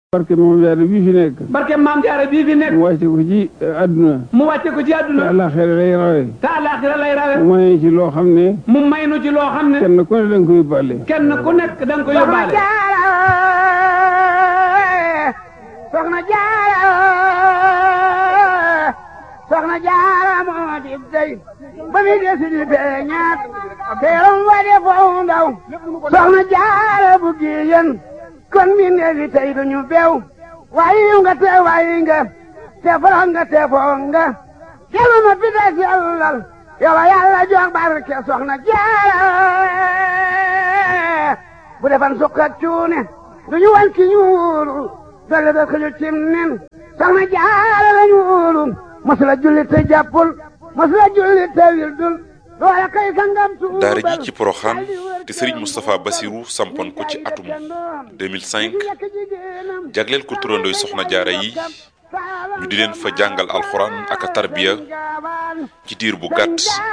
barke moom jaare bii fi nekk barke maam jaara bii fi nekk mu wàcce ko ci àdduna mu wàcce ko ci te àdduna àllaaxira lay rawe te àllaaxira lay rawe mu may ci loo xam ne mu may nu ci loo xam ne kenn ku ne danga ko yóbbaale kenn ku nekk da nga ko yóbbaale soxna jaara soxna jaara moo di dey ba mi desi di feeñaat teeram wa de foofu ndaw soxna jaara bu giyen kon mi neefi tey duñu beew waayi nga te waayi nga te foro nga te foo nga kelu ma pita sellal yow yàlla jox barke soxna jaara bu defan sukk ak cuune duñu wan ki ñuulu dolle da xëju cim nen soxna jaara la ñuulu masula julli te jàppul masula julli te wildul loola kay sangam tuubal daara ji ci Porokhane te Serigne Moustapha Bassirou sampoon ko ci atum 2005 jagleel ko turandooy soxna jaara yi ñu di leen fa jàngal alxuraan ak a tarbiya ci diir bu gàtt